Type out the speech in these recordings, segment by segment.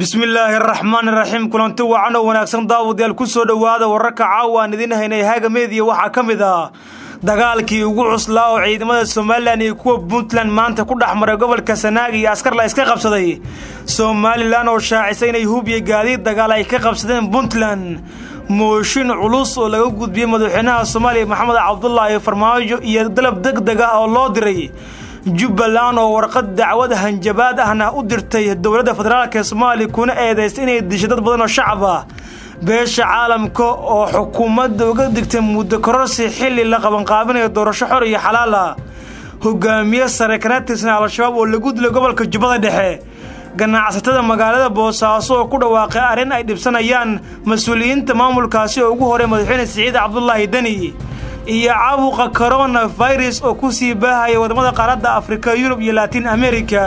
bismillaahi araxmaan iraxiim kulanti wacan oo wanaagsan daawadayaal ku soo dhowaada wararka caawa aan idiin haynay haaga meediya waxaa ka mid ah dagaalkii ugu cuslaa oo ciidamada somalilan iyo kuwa puntland maanta ku dhex maray gobolka sanaag iyo askar la iska qabsaday somalilan oo shaacisay inay hubiya gaadiid dagaal ay ka qabsadeen puntland mooshin culus oo laga gudbiyey madaxweynaha soomaaliya maxamed cabdulaahi farmaajo iyo dalab deg deg ah oo loo diray jubbaland oo warqad dacwad hanjabaad ahna u dirtay dowladda federaalk ee soomaaliya kuna eedaystay inay dishay dad badan oo shacab ah beesha caalamka oo xukuumadda uga digtay muddo kororsi xilli la qabanqaabinayo doorasho xor iyo xalaal ah hogaamiye sare kana tirsan al-shabaab oo lagu dilay gobolka jubbada dhexe ganacsatada magaalada boosaaso oo ku dhawaaqay arrin ay dhibsanayaan mas-uuliyiinta maamulkaasi oo ugu horay madaxweyne siciid cabdulaahi deni iyo caabuqa corona virus oo ku sii baahaya wadamada qaaradda afrika yurub iyo laatin america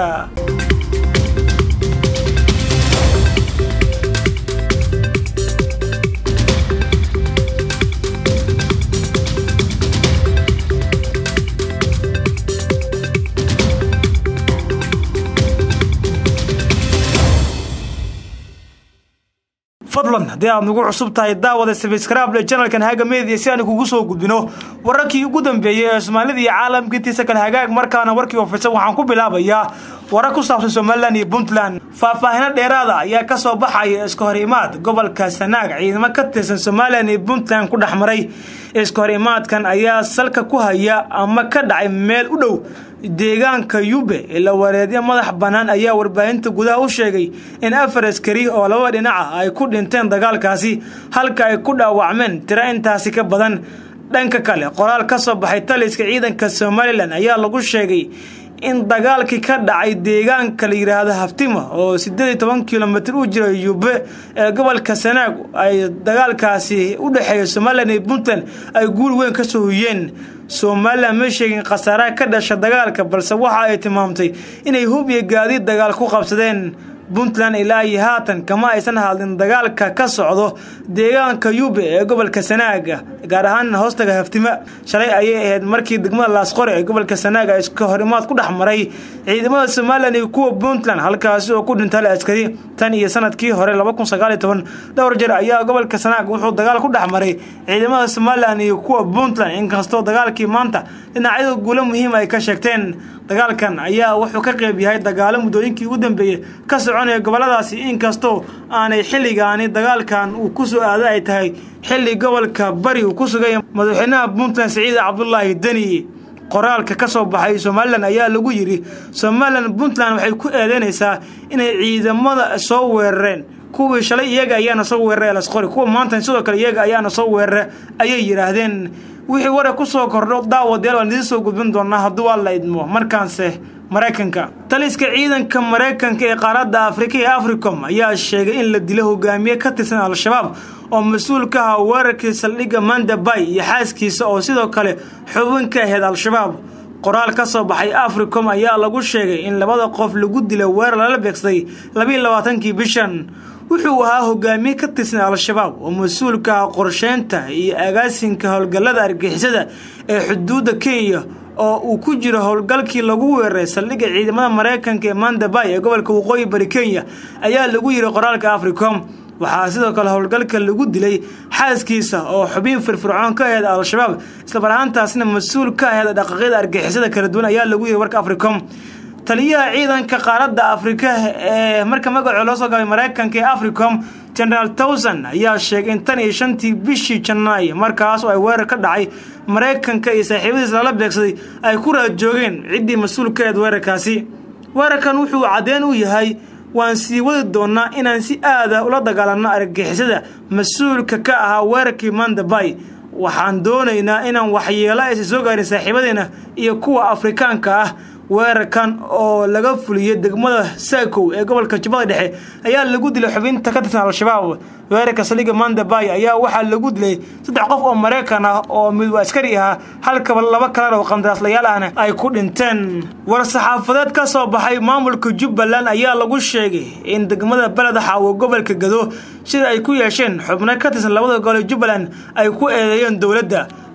fadlan haddii aad nagu cusub tahay daawada sabskrable janalkan haga media si aan kugu soo gudbino wararkii ugu dambeeyey ee soomaalida iyo caalamka intiisa kale hagaag markaana warkii ofirsan waxaan ku bilaabayaa warar ku saabsan somalilan iyo puntland faahfaahino dheeraada ayaa ka soo baxaya iska hor imaad gobolka sanaag ciidamo ka tirsan somalilan iyo puntland ku dhex maray iska hor imaadkan ayaa salka ku haya ama ka dhacay meel u dhow deegaanka yube ila wareedyo madax bannaan ayaa warbaahinta gudaha u sheegay in afar askari oo laba dhinaca ay ku dhinteen dagaalkaasi halka ay ku dhaawacmeen tiro intaasi ka badan dhanka kale qoraal ka soo baxay taliska ciidanka somalilan ayaa lagu sheegay in dagaalkii ka dhacay deegaanka la yidhaahdo haftima oo siddeed iyo toban kilomitir u jira yube ee gobolka sanaag ay dagaalkaasi u dhexeeya somalilan iyo puntland ay guul weyn ka soo huyeen somalilan ma sheegin khasaaraha ka dhasha dagaalka balse waxa ay tilmaamtay inay hub iyo gaadiid dagaal ku qabsadeen puntland ilaa iyo haatan kama aysan hadlin dagaalka ka socdo deegaanka yube ee gobolka sanaaga gaar ahaan hoostaga haftima shalay ayay ahayd markii degmada laasqore ee gobolka sanaaga iska horimaad ku dhex maray ciidamada somalilan iyo kuwa puntland halkaasi oo ku dhintay askari tan iyo sanadkii hore dhowr jeer ayaa gobolka sanaag wuxuu dagaal ku dhex maray ciidamada somalilan iyo kuwa puntland inkastoo dagaalkii maanta dhinacyada guulo muhiim ay ka sheegteen dagaalkan ayaa wuxuu ka qeyb yahay dagaalo muddooyinkii ugu dambeeyey ka soconaya goboladaasi inkastoo aanay xilligaani dagaalkan uu ku soo aada ay tahay xilli gobolka bari uu ku sugaya madaxweynaha puntland siciid cabdulaahi deni qoraalka ka soo baxay somalilan ayaa lagu yidhi somalilan puntland waxay ku eedeynaysaa inay ciidamada soo weerareen kuwii shalay iyaga ayaana soo weeraray lasqori kuwa maanta sidoo kale iyaga ayaana soo weerara ayay yidhaahdeen wixii warar ku soo kordho daawadeel waan idiin soo gudbin doonaa hadduu waa la idmo markaanse maraykanka taliska ciidanka maraykanka ee qaaradda afrika ee africom ayaa sheegay in la dilo hogaamiye ka tirsan al-shabaab oo mas-uul ka aha weerarkii saldhigga mandabay iyo xaaskiisa oo sidoo kale xubin ka ahayd al-shabaab qoraal ka soo baxay africom ayaa lagu sheegay in labada qof lagu dilay weerar lala beegsaday labiiyo labaatankii bishan wuxuu ahaa hogaamiye ka tirsan al-shabaab oo mas-uulka ah qorsheynta iyo agaasinka howlgallada argixisada ee xuduudda kenya oo uu ku jiro howlgalkii lagu weeraray saldhigga ciidamada maraykanka ee mandabay ee gobolka waqooyi bari kenya ayaa lagu yiri qoraalka africom waxaa sidoo kale howlgalka lagu dilay xaaskiisa oo xubin firfircoon ka aheyd al-shabaab islamar ahaantaasna mas-uul ka aheyd dhaqaaqyada argixisada kala duwan ayaa lagu yiri warka africom taliyaha ciidanka qaaradda afrika ee marka magacoo loo soo gabay maraykanka ee africom generaal towson ayaa sheegay in tan iyo shantii bishii janaayo markaas oo ay weerar ka dhacay maraykanka iyo saaxiibadiis lala beegsaday ay ku raad joogeen ciddii mas-uul ka eed weerarkaasi weerarkan wuxuu caddeyn u yahay waan sii wadi doonaa inaan si aada ula dagaalanno argixisada mas-uulka ka ahaa weerarkii mandabay waxaan doonaynaa inaan waxyeelo aysan soo gaarin saaxiibadeena iyo kuwa afrikaanka ah weerarkan oo laga fuliyey degmada saakow ee gobolka jubbada dhexe ayaa lagu dilay xubinta ka tirsan al-shabaab weerarka saldhigga mandabay ayaa waxaa lagu dilay saddex qof oo maraykan ah oo mid askari ahaa halkaba laba kalan oo qandaraaslayaal ahna ay ku dhinteen war-saxaafadeed ka soo baxay maamulka jubbaland ayaa lagu sheegay in degmada beled xaawo gobolka gado sida ay ku yeesheen xubno ka tirsan labada gole jubbaland ay ku eedeeyeen dowladda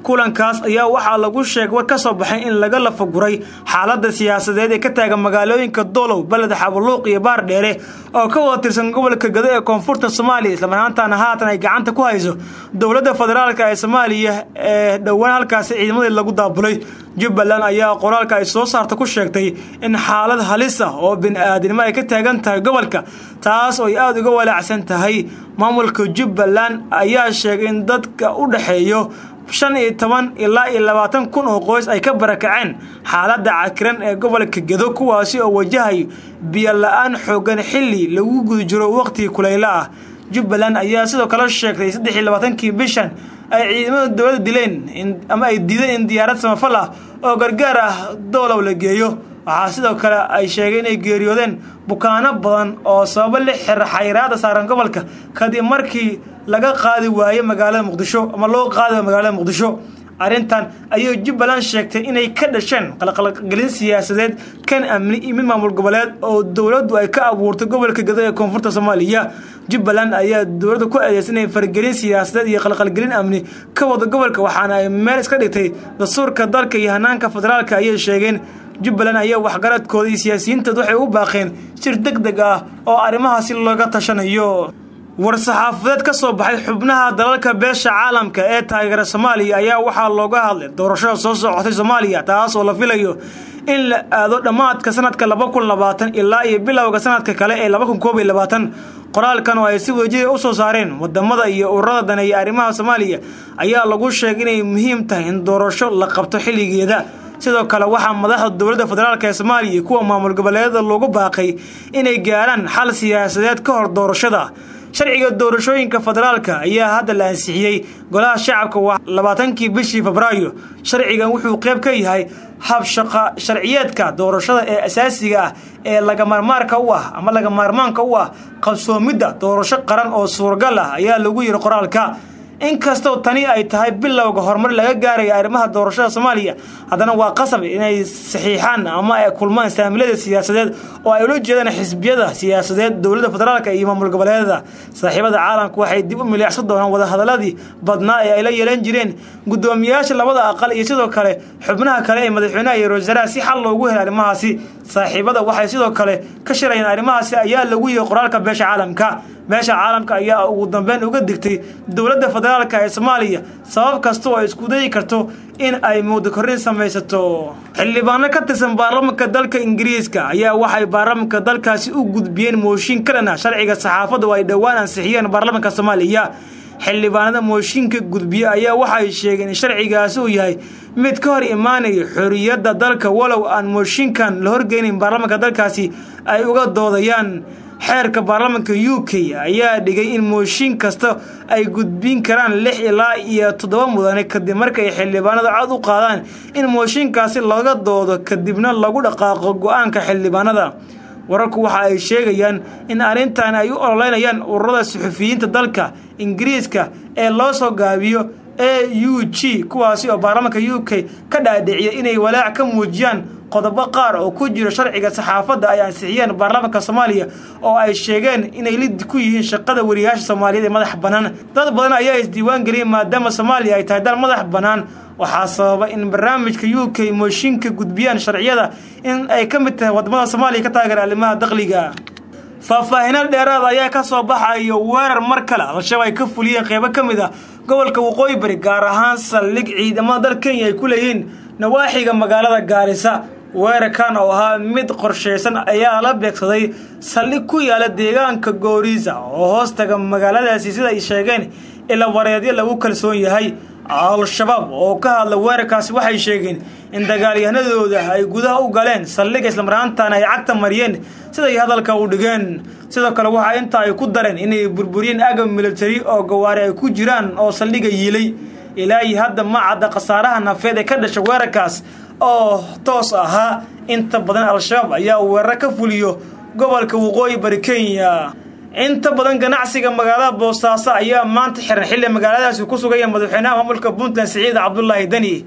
kulankaas ayaa waxaa lagu sheegay war ka soo baxay in laga lafaguray xaaladda siyaasadeed ee ka taagan magaalooyinka doolow beled xabuluuq iyo baar dheere oo ka wada tirsan gobolka gado ee koonfurta soomaaliya islamarhaantaana haatan ay gacanta ku hayso dowladda federaalk ee soomaaliya ee dhowaan halkaasi ciidamadii lagu daabulay jubbaland ayaa qoraalka ay soo saarta ku sheegtay in xaalad halis ah oo bini-aadinimo ay ka taagan tahay gobolka taas oo ay aada uga walaacsan tahay maamulka jubbaland ayaa sheegay in dadka u dhexeeyo shan iyo toban ilaa iyo labaatan kun oo qoys ay ka barakaceen xaaladda cakiran ee gobolka gedo kuwaasi oo wajahayo biyo la-aan xoogan xilli lagu guda jiro waqhtigii kulaylo ah jubbaland ayaa sidoo kale sheegtay saddex iyo labaatankii bishan ay ciidamada dowladda dileen ama ay diideen in diyaarad samafal ah oo gargaar ah doolow la geeyo waxaa sidoo kale ay sheegeen inay geeriyoodeen bukaano badan oo sababo la xira xayiraada saaran gobolka kadib markii laga qaadi waaye magaalada muqdisho ama loo qaadi waayo magaalada muqdisho arrintan ayay jubbaland sheegtay inay ka dhasheen qalqalgelin siyaasadeed kan amni iyo mid maamul goboleed oo dowladdu ay ka abuurtay gobolka gado ee koonfurta soomaaliya jubbaland ayaa dowladda ku eedeysan inay fargelin siyaasadeed iyo qalqalgelin amni ka wada gobolka waxaana ay meel iska dhigtay dastuurka dalka iyo hanaanka federaalka ayay sheegeen jubbaland ayaa waxgaradkooda iyo siyaasiyiintood waxay u baaqeen shir deg deg ah oo arrimahaasi looga tashanayo war-saxaafadeed ka soo baxay xubnaha dalalka beesha caalamka ee taageera soomaaliya ayaa waxaa looga hadlay doorashada soo socotay soomaaliya taas oo la filayo in la aado dhammaadka sanadka laba kun labaatan ilaa iyo bilowga sanadka kale ee laba kun koob iyo labaatan qoraalkan oo ay si wejida u soo saareen wadamada iyo ururada daneeya arrimaha soomaaliya ayaa lagu sheegay inay muhiim tahay in doorasho la qabto xilligeeda sidoo kale waxaa madaxda dowladda federaalk ee soomaaliya kuwa maamul goboleedyada loogu baaqay inay gaarhaan xal siyaasadeed ka hor doorashada sharciga doorashooyinka federaalka ayaa hadda la ansixiyey golaha shacabka waa labaatankii bishii febraayo sharcigan wuxuu qayb ka yahay habshaqa sharciyeedka doorashada ee asaasiga ah ee lagamarmaarka u ah ama lagamaarmaanka u ah qabsoomidda doorasho qaran oo suuragal ah ayaa lagu yiri qoraalka inkastoo tani ay tahay bilowga horumar laga gaaraya arrimaha doorashada soomaaliya haddana waa qasab inay saxiixaan ama ay kulmaan saamilada siyaasadeed oo ay ula jeedaan xisbiyada siyaasadeed dowladda federaalk iyo maamul goboleedada saaxiibada caalamka waxay dib u miliicsan doonaan wadahadaladii badnaa ee ay la yeelan jireen guddoomiyayaasha labada aqal iyo sidoo kale xubnaha kale ee madaxweynaha iyo ra-iisul si xal loogu helo arrimahaasi saaxiibada waxay sidoo kale ka shirayaan arrimahaasi ayaa lagu yihi qoraalka beesha caalamka beesha caalamka ayaa ugu dambeyn uga digtay dowladda federaalk ee soomaaliya sabab kasta oo ay isku dayi karto in ay muddo korrin samaysato xildhibaano ka tirsan baarlamanka dalka ingiriiska ayaa waxay baarlamanka dalkaasi u gudbiyeen mooshin ka dhan ah sharciga saxaafadda oo ay dhowaan ansixiyeen baarlamanka soomaaliya xildhibaanada mooshinka gudbiye ayaa waxay sheegeen in sharcigaasi uu yahay mid ka hor imaanaya xorriyadda dalka walow aan mooshinkan la horgeynin baarlamanka dalkaasi ay uga doodayaan xeerka baarlamanka u k ayaa dhigay in mooshin kasta ay gudbin karaan lix ilaa iyo toddoba mudane kadib markay xildhibaanada cod u qaadaan in mooshinkaasi laga doodo kadibna lagu dhaqaaqo go-aanka xildhibaanada wararku waxa ay sheegayaan in arrintan ay u ololeynayaan ururada suxufiyiinta dalka ingiriiska ee loo soo gaabiyo a u g kuwaasi oo baarlamanka u k ka dhaadhiciyay inay walaac ka muujiyaan qodobo qaar oo ku jiro sharciga saxaafadda ay ansixiyeen baarlamanka soomaaliya oo ay sheegeen inay lid ku yihiin shaqada wariyaasha soomaaliyeed ee madax bannaan dad badan ayaa isdiiwaan geliyay maadaama soomaaliya ay tahay dal madax bannaan waxaa sababa in barnaamijka u k mooshinka gudbiyaan sharciyada in ay ka mid tahay wadamada soomaaliya ka taageera arrimaha dakhliga faahfaahino dheeraad ayaa ka soo baxayo weerar mar kale al-shabaab ay ka fuliyeen qeybo ka mid ah gobolka waqooyi bari gaar ahaan saldhig ciidamada dal kenya ay ku leeyihiin nawaaxiga magaalada gaarisa weerarkan oo ahaa mid qorshaysan ayaa la beegsaday saldhig ku yaala deegaanka gooriisa oo hoostaga magaaladaasi sida ay sheegeen ila wareedyo lagu kalsoon yahay al-shabaab oo ka hadla weerarkaasi waxay sheegeen in dagaalyahanadooda ay gudaha u galeen saldhiga islamaraantaana ay cagta mariyeen siday hadalka u dhigeen sidoo kale waxaa intaa ay ku dareen inay burburiyeen agab militari oo gawaari ay ku jiraan oo saldhiga yiilay ilaahi hadda ma cadda khasaaraha nafeed ee ka dhasha weerarkaas oo toos ahaa inta badan al-shabaab ayaa weerar ka fuliyo gobolka waqooyi bari kenya inta badan ganacsiga magaalada boosaaso ayaa maanta xiran xilli magaaladaasi ku sugaya madaxweynaha maamulka puntland siciid cabdulaahi deni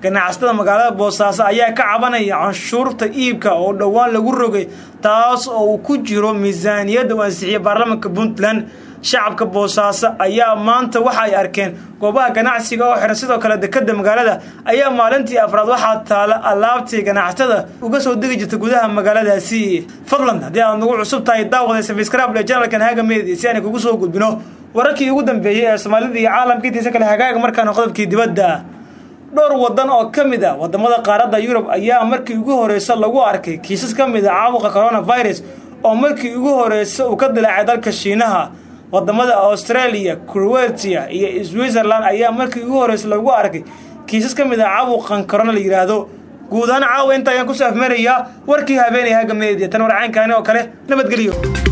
ganacsatada magaalada boosaaso ayaa ka cabanaya canshuurta iibka oo dhowaan lagu rogay taas oo uu ku jiro miisaaniyadda uu ansixiyey baarlamaanka puntland shacabka boosaaso ayaa maanta waxa ay arkeen goobaha ganacsiga oo xiran sidoo kale dekada magaalada ayaa maalintii afraad waxaa taala alaabtii ganacsatada uga soo degi jirta gudaha magaaladaasi fadlan haddii aad nagu cusub tahay daawada sabscribe ee janalkan haga media si aan kugu soo gudbino wararkii ugu dambeeyey ee soomaalida iyo caalamka intiisa kale hagaaga markaana qodobkii dibadda dhowr wadan oo ka mid a wadamada qaaradda yurub ayaa markii ugu horeysa lagu arkay kiisas ka mid a caabuqa coronavirus oo markii ugu horeysa uu ka dilaacay dalka shiinaha wadamada australia croatia iyo switzerland ayaa markii ugu horeysa lagu arkay kiisas ka mid a caabuqan corona la yidhaahdo guud ahaan caawa inta ayaan kusoo afmarayaa warkii habeenay haga media tan warcaynkaani oo kale nabadgelyo